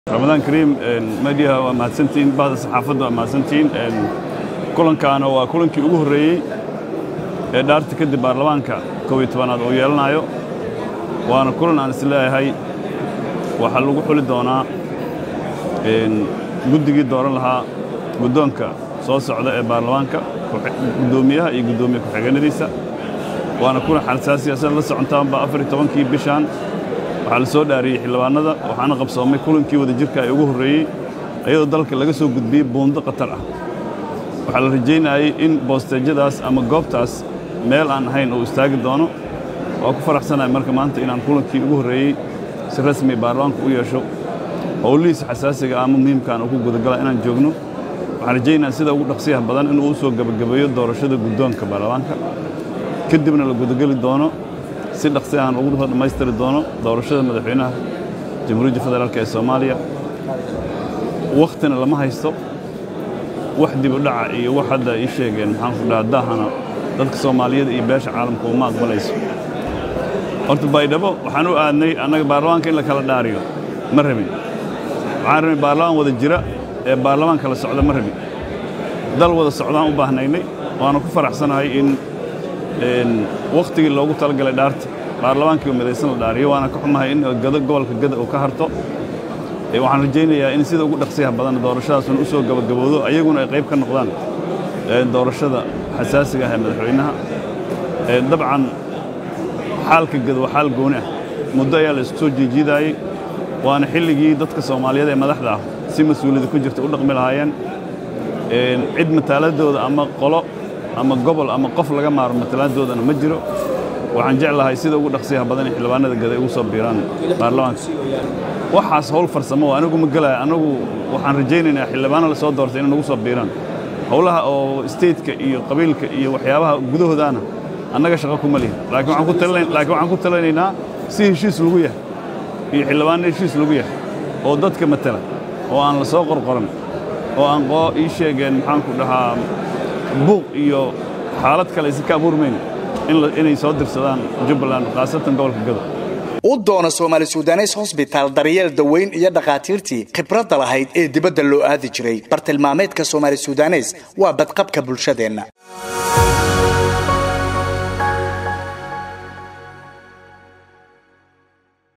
ramadaan kariim mediaha waa mahadsantihiin bahda saxaafadda waa mahadsantihiin kulankaana waa kulankii ugu horreeyey ee dhaarta kadib baarlamaanka kow iyo tobanaad uu yeelanayo waana kulan aan is leeyahay waxaa lagu xuli doonaa guddigii dooran lahaa guddoonka soo socda ee baarlamaanka guddoomiyaha iyo guddoomiye ku-xigeenadiisa waana kulan xalsaasiya sida la socontaanba afar iyo tobankii bishaan waxaa la soo dhaariyey xildhibaanada waxaana qabsoomay kulankii wadajirka ee ugu horreeyey iyadoo dalka laga soo gudbiyey buundo khatar ah waxaa la rajaynayey in boosteejyadaas ama goobtaas meel aan ahayn uu istaagi doono waa ku faraxsanahay marka maanta inaan kulankii ugu horreeyey si rasmi baarlamaanka u yeesho howlihiisa xasaasiga ama muhiimkaan uu ku gudagala inaan joogno waxaan rajaynayaa sida ugu dhaqsiyaha badan inuu u soo gebagabeeyo doorashada guddoonka baarlamaanka kadibna la gudageli doono si dhaqsiyahan ugu dhammaystiri doono doorashada madaxweynaha jamhuuriyadda federaalk ee soomaaliya wakhtina lama haysto wax dib u dhaca iyo wax hadda ii sheegeen maxaan ku dhaha daahana dadka soomaaliyeed iyo beesha caalamka uma aqbalayso horta baydhabo waxaan u aadnay annaga baarlamaanka in la kala dhaariyo ma rabin waxaan rabnay baarlamaan wada jira ee baarlamaan kala socda ma rabin dal wada socdaan u baahnaynay waana ku faraxsanahay in wakhtigii loogu talagalay dhaarta baarlamaankii midaysan la dhaariyo waana ka xumahay in gado gobolka gada uu ka harto waxaan rajaynayaa in sida ugu dhaqsiyaha badan doorashadaasuna u soo gabagaboodo ayaguna ay qayb ka noqdaan doorashada xasaasiga ah ee madaxweynaha dabcan xaalka gado waa xaal gooni ah muddo ayaa la isku soo jiijiidaayey waana xilligii dadka soomaaliyeed ee madaxda ah si mas-uuliyadda ku jirta u dhaqmi lahaayeen cid mataaladooda ama qolo ama gobol ama qof laga maaro matalaaddoodana ma jiro waxaan jeclahay sida ugu dhaqsiyaha badan in xildhibaanada gada ugu soo biiraan baarlamaanka waxaas howl farsamo anigu ma gelaya anagu waxaan rajaynaynaa xildhibaano la soo doortay inay nagu soo biiraan howlaha oo stateka iyo qabiilka iyo waxyaabaha gudahoodaana annaga shaqo kuma lihin laakiin waxaan ku talinaynaa si heshiis lagu yahay iyo xildhibaano heshiis lagu yahay oo dadka matala oo aan la soo qorqoran oo aan qoo ii sheegeen maxaanku dhahaa buuq iyo xaalad kale aysan ka abuurmayn inay soo dirsadaan jubbaland khaasatan gobolka gado u doono soomaali sudanes hosbitaal daryeel daweyn iyo dhakhaatiirtii khibradda lahayd ee dibadda loo aadi jiray bartilmaameedka soomaali sudanes waa badqabka bulshadeenna